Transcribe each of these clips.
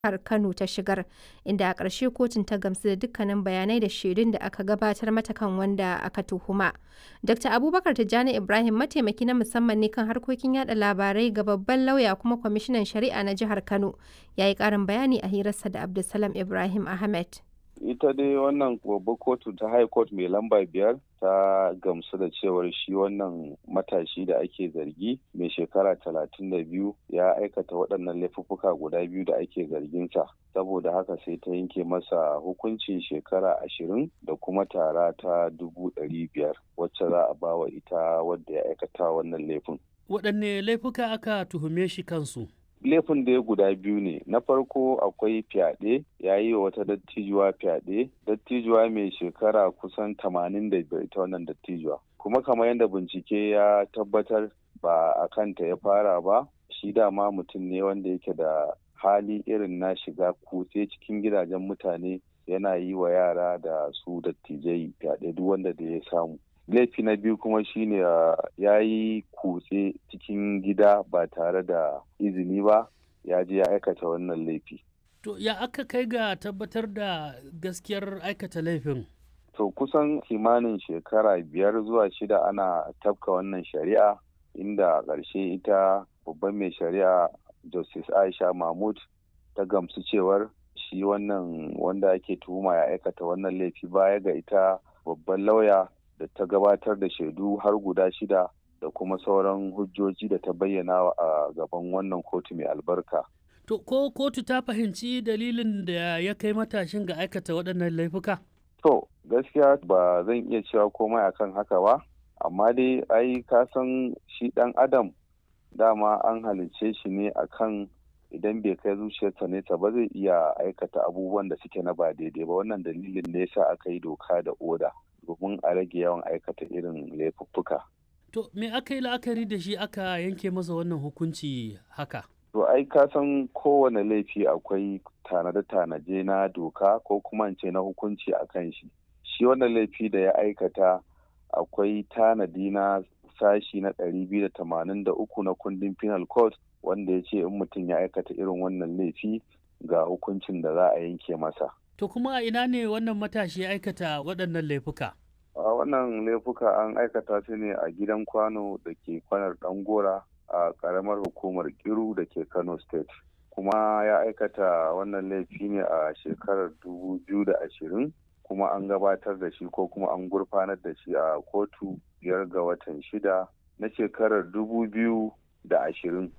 jihar Kano ta shigar, inda a ƙarshe kotun ta gamsu da dukkanin bayanai da shaidun da aka gabatar mata kan wanda aka tuhuma. Dr. Abubakar Tijjani Ibrahim mataimaki na musamman ne kan harkokin yada labarai ga babban lauya kuma kwamishinan shari'a na jihar Kano, ya yi ƙarin bayani a hirarsa da Abdulsalam Ibrahim Ahmed. ita dai wannan babbar kotu ta high court mai lamba biyar ta gamsu da cewar shi wannan matashi da ake zargi mai shekara talatin da biyu ya aikata waɗannan laifuffuka guda biyu da ake zarginsa saboda haka sai ta yanke masa hukuncin shekara ashirin da kuma tara ta dubu ɗari biyar wacce za a bawa ita wadda ya aikata wannan laifin. waɗanne laifuka aka tuhume shi kansu laifin da ya guda biyu ne na farko akwai fyaɗe ya yi wa wata dattijuwa fyaɗe dattijuwa mai shekara kusan tamanin da biyar ita wannan dattijuwa kuma kamar yadda bincike ya tabbatar ba a kanta ya fara ba shi dama mutum ne wanda yake da hali irin na shiga kutse cikin gidajen mutane yana yi wa yara da su dattijai fyaɗe duk wanda da ya samu laifi na biyu kuma shine ya yi kutse cikin gida ba tare da izini ba ya je ya aikata wannan laifi. To ya aka kai ga tabbatar da gaskiyar aikata laifin? To kusan kimanin shekara biyar zuwa shida ana tafka wannan shari'a inda ƙarshe ita babban mai shari'a Justice Aisha Mahmud ta gamsu cewar shi wannan wanda ake tuhuma ya aikata wannan laifi baya ga ita babban lauya da ta gabatar da shaidu har guda shida da kuma sauran hujjoji da ta bayyana a gaban wannan kotu mai albarka. To ko kotu ta fahimci dalilin da ya kai matashin ga aikata waɗannan laifuka? To gaskiya ba zan iya cewa komai akan haka ba, amma dai ai ka san shi ɗan adam dama an halicce shi ne akan idan bai kai zuciyarsa nesa ba zai iya aikata abubuwan da suke na ba daidai ba wannan dalilin ne yasa aka yi doka da oda. domin a rage yawan aikata irin laifuffuka. To me aka yi la'akari da shi aka yanke masa wannan hukunci haka? To ai ka san kowane laifi akwai tanade-tanaje na doka ko kuma ce na hukunci a kan shi. Shi wannan laifi da ya aikata akwai tanadi na sashi na ɗari biyu da tamanin da uku na kundin penal code wanda ya ce in mutum ya aikata irin wannan laifi ga hukuncin da za a yanke masa. To kuma a ina ne wannan matashi ya aikata waɗannan laifuka? A wannan laifuka an aikata su ne a gidan kwano da ke kwanar ɗangora a ƙaramar hukumar Kiru da ke Kano State. Kuma ya aikata wannan laifi ne a shekarar dubu biyu da ashirin kuma an gabatar da shi ko kuma an gurfanar da shi a kotu biyar ga watan shida na shekarar dubu biyu da ashirin.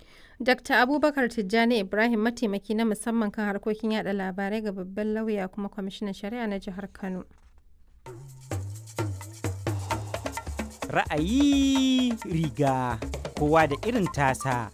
Dr. Abubakar Tijjani Ibrahim mataimaki na musamman kan harkokin yada labarai ga babban lauya kuma kwamishinan shari'a na jihar Kano. Ra'ayi riga kowa da irin tasa.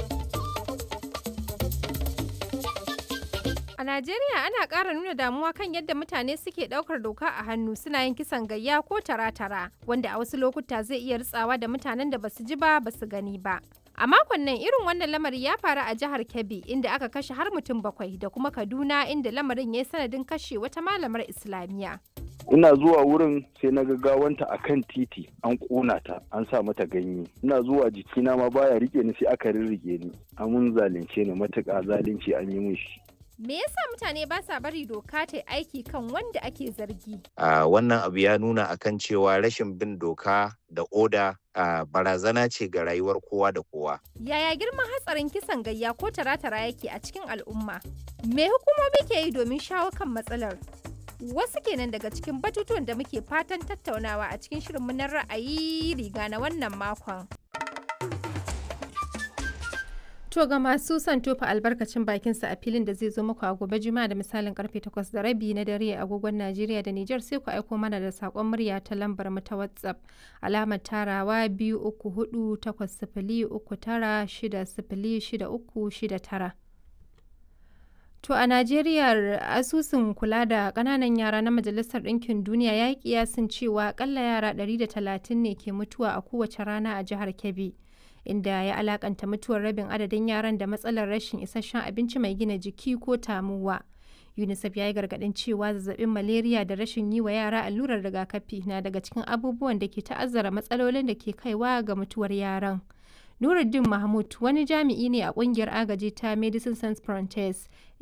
A Najeriya ana ƙara nuna damuwa kan yadda mutane suke ɗaukar doka a hannu suna yin kisan gayya ko tara-tara wanda a wasu lokuta zai iya ritsawa da mutanen da basu ji ba basu gani ba. A makon nan irin wannan lamari ya faru a jihar Kebbi inda aka kashe har mutum bakwai da kuma Kaduna inda lamarin ya yi sanadin kashe wata malamar Islamiyya. ina zuwa wurin sai na gawanta a kan titi an ƙona ta an sa mata ganye ina zuwa jikina ma baya rike ni sai aka rirrike ni amun zalunce ni matuƙa zalunci an yi min shi Me yasa mutane ba sa bari doka ta aiki kan wanda ake zargi? Uh, wannan abu ya nuna akan cewa rashin bin doka da oda uh, barazana ce ga rayuwar kowa da kowa. Yaya girman hatsarin kisan gayya ko tara-tara yake a cikin al'umma? Me hukumomi ke yi domin shawo kan matsalar? Wasu kenan daga cikin batutuwan da muke fatan tattaunawa a cikin shirinmu na ra'ayi riga na wannan makon. To ga masu son tofa albarkacin bakinsa a filin da zai zo muku a gobe juma'a da misalin karfe 8 da rabi na dare a agogon Najeriya da Nijar sai ku aiko mana da sakon murya ta lambar mu ta WhatsApp alamar tarawa biyu uku hudu takwas sifili uku tara shida sifili shida uku shida tara. To a Najeriya asusun kula da ƙananan yara na Majalisar Ɗinkin Duniya ya yi kiyasin cewa akalla yara 130 ne ke mutuwa a kowace rana a jihar Kebbi. inda ya alakanta mutuwar rabin adadin yaran da matsalar rashin isasshen abinci mai gina jiki ko tamuwa. UNICEF ya yi gargaɗin cewa zazzabin malaria da rashin yi wa yara allurar rigakafi na daga cikin abubuwan da ke ta'azzara matsalolin da ke kaiwa ga mutuwar yaran. Nuruddin Mahmud wani jami'i ne a ƙungiyar agaji ta Medecines Sans Frontieres